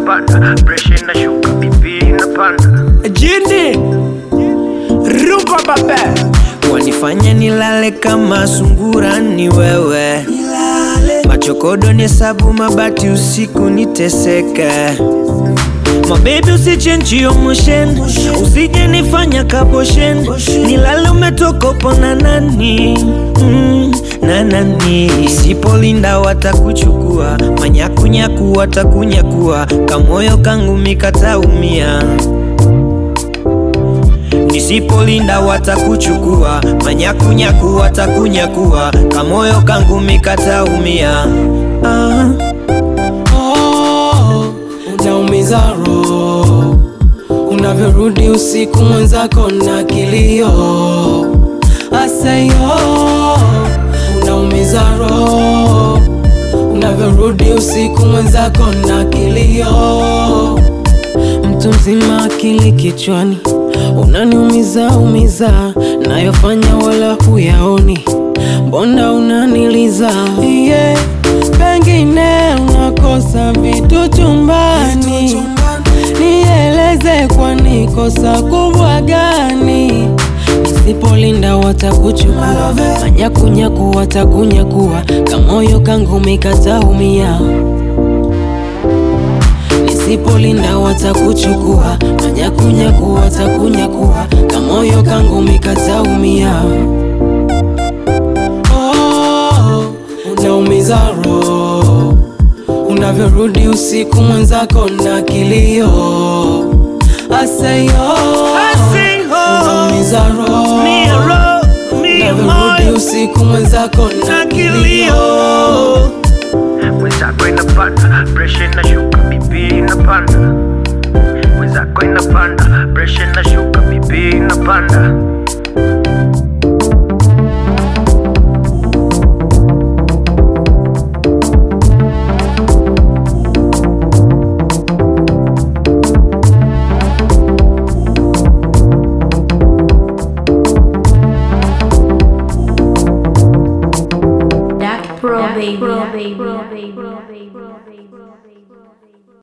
inapanda, presha inashuka, bibi inapanda. Jini rumba babe, wanifanya nilale kama sungura ni wewe, machokodo ni sabu mabati usiku niteseke Mabebi usichenji motion, usije nifanya kaboshen, nilale umetokopo na nani mm, na nani. Isipolinda watakuchukua, manyakunyaku watakunyakua, kamoyo kangu mikataumia. Nisipolinda watakuchukua, manyakunyaku watakunyakua, kamoyo kangu mikataumia. ah. Oh, unaumiza roho unavyorudi usiku mwenzako na kilio aseyo unaumiza roho unavyorudi usiku mwenzako na kilio mtu mzima akili kichwani unaniumiza umiza nayofanya wala huyaoni mbona unaniliza yeah. pengine unakosa vitu chumbani nieleze kwani kosa kubwa gani nisipolinda watakuchukua manyakunyaku watakunyakua kamoyo kangu mikataumia nisipolinda watakuchukua manyakunyaku watakunyakua kamoyo kangu mikataumia oh, unaumiza roho unavyorudi usiku mwenzako na kilio aseyo unaumiza roho unavyorudi usiku mwenzako na kilio Mwenzako inapanda, presha inashuka, bibi inapanda. Mwenzako inapanda, presha inashuka, bibi inapanda. Dark Pro, baby.